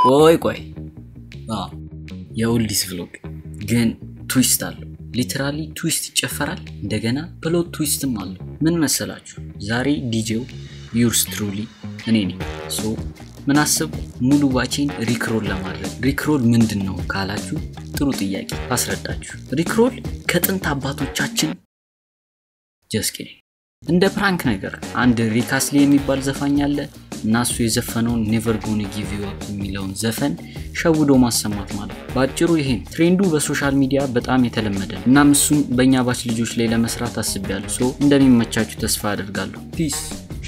ቆይ ቆይ አዎ የኦልዲስ ቭሎግ ግን ትዊስት አለው ሊትራሊ ትዊስት ይጨፈራል እንደገና ፕሎት ትዊስትም አለው ምን መሰላችሁ ዛሬ ዲጄው ዩርስ ትሩሊ እኔ ነኝ ሶ ምን አስብ ሙሉ ባቼን ሪክሮል ለማድረግ ሪክሮል ምንድን ነው ካላችሁ ጥሩ ጥያቄ አስረዳችሁ ሪክሮል ከጥንት አባቶቻችን ጀስኪ እንደ ፕራንክ ነገር አንድ ሪካስሊ የሚባል ዘፋኝ አለ እና እሱ የዘፈነውን ኔቨር ጎን ጊቭ ዩ አፕ የሚለውን ዘፈን ሸውዶ ማሰማት ማለት ነው። በአጭሩ ይሄን ትሬንዱ በሶሻል ሚዲያ በጣም የተለመደ ነው። እናም እሱም በእኛ ባች ልጆች ላይ ለመስራት አስቤያለሁ። ሶ እንደሚመቻችሁ ተስፋ አደርጋለሁ። ፒስ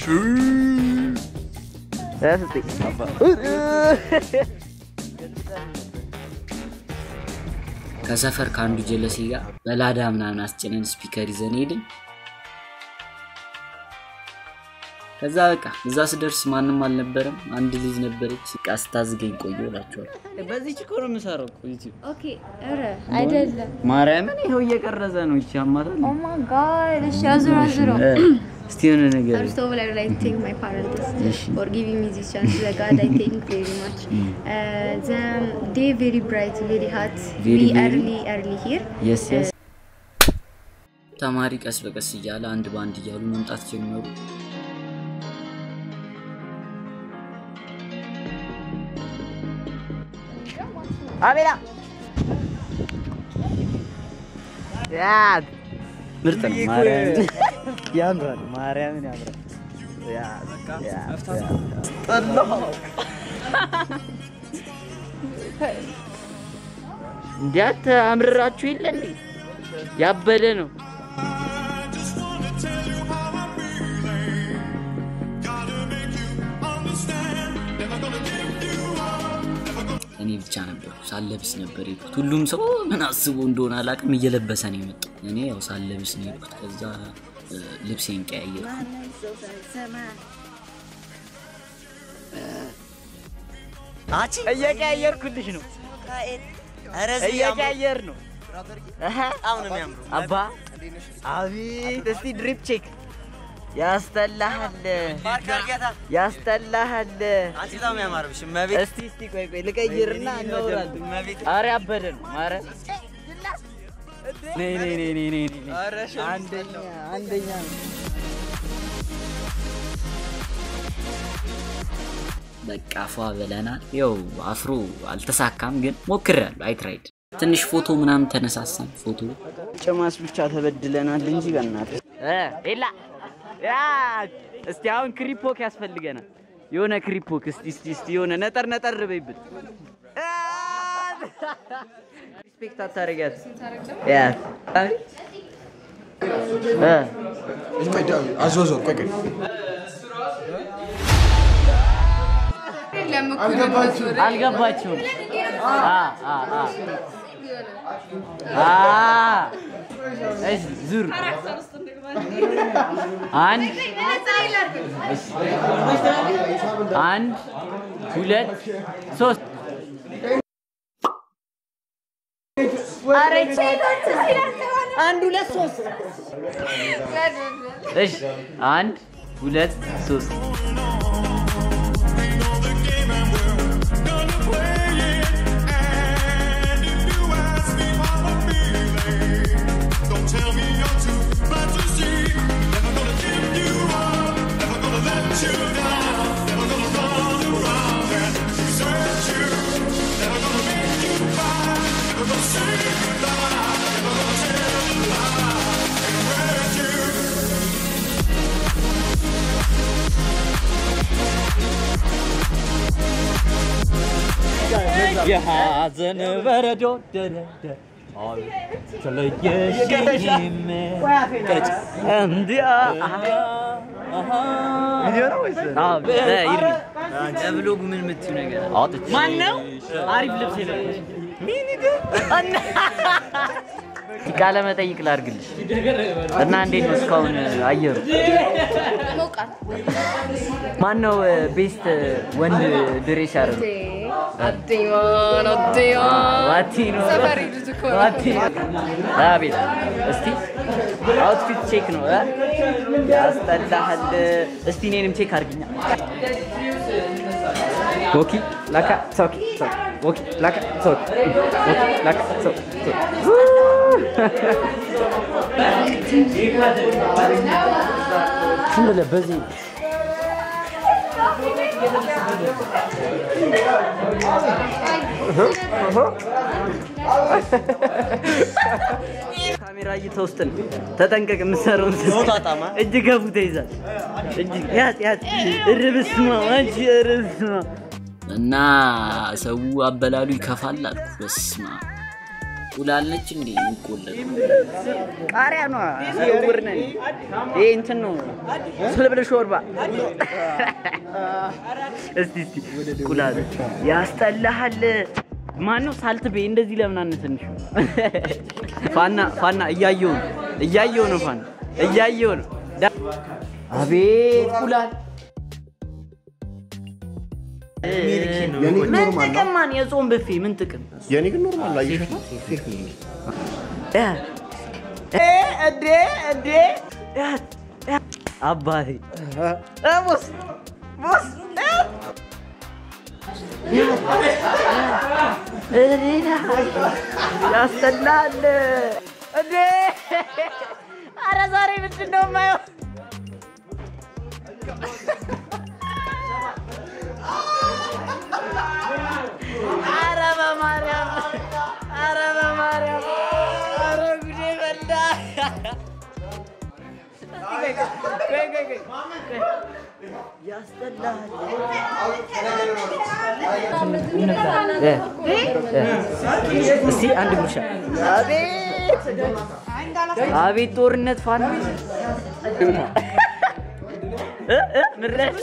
ከሰፈር ከአንዱ ጀለሴ ጋር በላዳ ምናምን አስጭነን ስፒከር ይዘን ሄድን። ከዛ በቃ እዛ ስደርስ ማንም አልነበረም። አንድ ልጅ ነበረች። እቃ ስታዝገኝ ቆየ እላቸዋለሁ። በዚህ ችኮ ነው የምሰራው እኮ ዩቲዩብ ኦኬ ኧረ አይደለም። ማርያምን ይኸው እየቀረጸ ነው። ይቺ አማታል ኦ ማይ ጋድ እሺ አዙር አዙር እስቲ የሆነ ነገር First of all, I would like to thank my parents Yes. for giving me this chance. The God, I thank very much. Uh, the day very bright, very hot. Very, we very- early, early here. የስ የስ ተማሪ ቀስ በቀስ እያለ አንድ በአንድ እያሉ መምጣት ጀመሩ። አቤላ ያት ምርጥ ነው ማርያምን ያምራል፣ ማርያምን ያምራል። እንዲያት አምርራችሁ የለ እንዴ? ያበደ ነው። እኔ ብቻ ነበርኩ ሳለብስ ነበር የሄድኩት። ሁሉም ሰው ምን አስቦ እንደሆነ አላውቅም፣ እየለበሰ ነው የመጣው። እኔ ያው ሳለብስ ነው የሄድኩት። ከዛ እ፣ ልብሴን ቀያየርኩ። አቺ እየቀያየርኩልሽ ነው፣ እየቀያየር ነው። በጣም ነው የሚያምሩ አባ። አቤት እስቲ ድሪፕ ቼክ ያስጠላሃል፣ ያስጠላሃል። እስቲ እስቲ ቆይ ቆይ ልቀይርና እናወራለን። ኧረ ያበደ ነው ማርያም። ነይ ነይ ነይ ነይ ነይ ነይ። አንደኛ አንደኛ ነው። በቃ ፏ ብለናል። ያው አፍሮ አልተሳካም፣ ግን ሞክሬያለሁ። አይ ትራይድ ትንሽ ፎቶ ምናምን ተነሳሳን። ፎቶ ጭማስ ብቻ ተበድለናል እንጂ በእናትህ ኤላ ያ እስቲ አሁን ክሪፖክ ያስፈልገናል። የሆነ ክሪፖክ እስቲ እስቲ እስቲ የሆነ ነጠር ነጠር በይብን ሪስፔክት አታረጊያት ያ እ አዞዞር ቆይ ቆይ አልገባችሁም? አ አ አ አ እሺ ዙር አንድ እሺ። አንድ ሁለት ሶስት አንድ ሁለት ሶስት እሺ አንድ ሁለት ሶስት የሐዘን በረዶ ደረደ ተለየሽኝም ቀጭ እንዲያ ለብሎግ ምን የምትዩ ነገር ማን ነው? አሪፍ ልብስ የለበሰ ቃለ መጠይቅ ላድርግልሽ እና እንዴት ነው እስካሁን አየሩ? ሞቃት ማን ነው ቤስት ወንድ ድሬስ ያደረገው? አትይዋን አትይዋን ዋቲኖ ሰፈሪ ልጅ እኮ ነው። ዋቲኖ አቤት እስቲ አውትፊት ቼክ ነው እ? ያስጠላሃል እስቲ እኔንም ቼክ አድርግኛ ወኪ ላካ ሶኪ ሶኪ ወኪ ላካ ሶኪ ወኪ ላካ ሶኪ ዝም ብለህ በዚህ ካሜራ እይታ ውስጥ ነው። ተጠንቀቅ፣ የምትሰራውን ስትሰራ እጅ ከፉ ተይዛል። እጅ ያዝ ያዝ። ኧረ በስመ አብ አንቺ ኧረ በስመ አብ እና ሰው አበላሉ ይከፋል አልኩ። በስማ ቁላለች እንዴ የሚቆለል ቃሪያ ነው። ስውር ነን። ይሄ እንትን ነው ስልብል ሾርባ። እስቲ እስቲ ቁላል ያስጠላሃል። ማነው ሳልት ቤ እንደዚህ ለምን አነሰንሽ? ፋና ፋና እያየው ነው እያየው ነው ፋና እያየው ነው። ዳ- አቤት ቁላል ምን ጥቅም ማን የጾም ብፌ ምን ጥቅም የኔ ግን ኖርማል ላይ ፌክ ነው። እ እንዴ እንዴ አባቴ እ ቦስ ቦስ እ እኔና ያስጠላል እንዴ! ኧረ ዛሬ ምንድን ነው የማየው? ኧረ በማርያም ኧረ በማርያም ኧረ ጉዴ በላ። ቆይ ቆይ ቆይ ቆይ ያስጠላል። እ እ እስቲ አንድ ጉርሻ። አቤት አቤት ጦርነት ፋና እ እ ምረሽ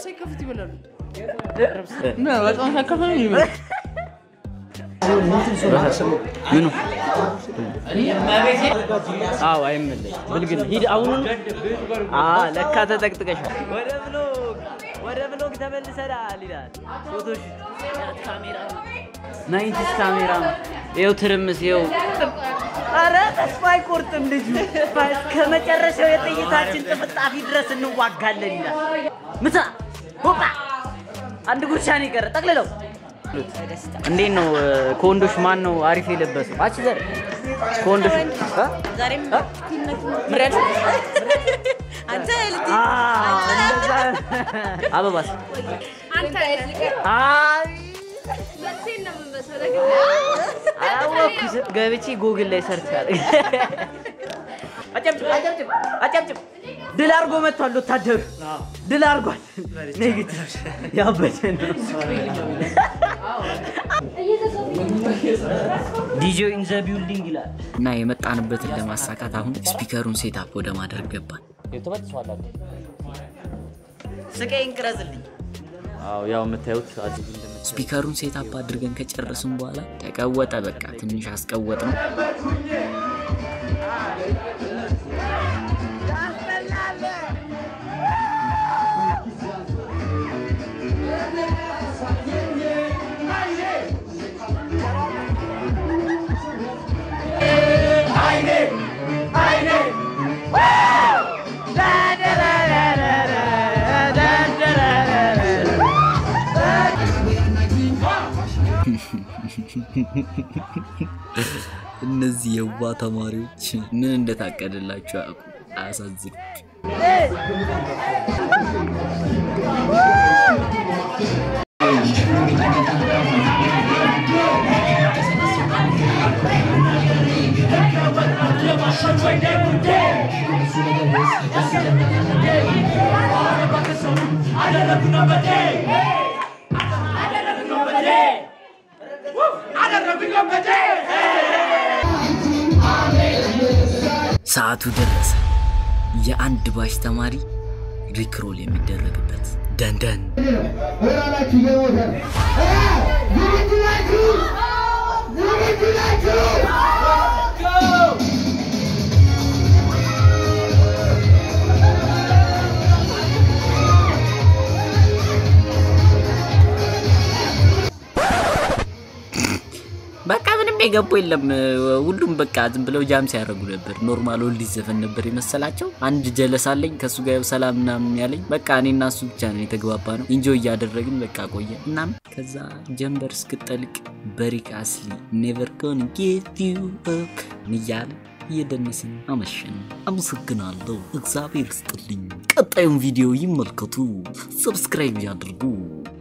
ምኑ አዎ አይመለስ ብልግና ሂድ አሁኑን አ ለካ ተጠቅጥቀሻል ወደ ብሎግ ወደ ብሎግ ተመልሰናል ይላል ፎቶሽ ካሜራ ናይንቲስ ካሜራ ይኸው ትርምስ ይኸው አረ ተስፋ አይቆርጥም ልጁ እስከ መጨረሻው የጥይታችን ጥፍጣፊ ድረስ እንዋጋለን ይላል ምታ ሆጳ አንድ ጉርሻ ነው የቀረ ጠቅልለው እንዴት ነው እ፣ ከወንዶች ማን ነው አሪፍ የለበሰው? አቺ ዘር ከወንዶች እ? እ? ምሬት አንተ አ እንደዛ አበባስ አይ አላወኩት ገብቼ ጉግል ላይ ሰርች አድርግ አጨብጭብ አጨብጭብ አጨብጭብ ድል አድርጎ መጥቷል ወታደሩ ድል አድርጓል ነግት ያበደ ነው ዲጆ ኢን ዘ ቢልዲንግ ይላል እና የመጣንበትን ለማሳካት አሁን ስፒከሩን ሴታፕ ወደ ማድረግ ገባን። ስቀይን ቅረጽልኝ አዎ ያው የምታዩት አዲስ ስፒከሩን ሴታፕ አድርገን ከጨረስን በኋላ ተቀወጠ። በቃ ትንሽ አስቀወጥ ነው። እነዚህ የዋ ተማሪዎች ምን እንደታቀደላቸው ያውቁ። አያሳዝኑ። ሰዓቱ ደረሰ። የአንድ ባች ተማሪ ሪክሮል የሚደረግበት ደንደን በቃ ምንም የገቡ የለም። ሁሉም በቃ ዝም ብለው ጃም ሲያደርጉ ነበር። ኖርማል ኦልዲስ ዘፈን ነበር የመሰላቸው። አንድ ጀለስ አለኝ ከእሱ ጋር ሰላም ምናምን ያለኝ በቃ እኔና እሱ ብቻ ነው የተግባባ ነው። ኢንጆይ እያደረግን በቃ ቆየ። እናም ከዛ ጀንበር እስክጠልቅ በሪክ አስሊ ኔቨር ጎን ጌት ዩ አፕ እያለ እየደነስን አመሸን። አመሰግናለሁ። እግዚአብሔር ስጥልኝ። ቀጣዩን ቪዲዮ ይመልከቱ፣ ሰብስክራይብ ያድርጉ።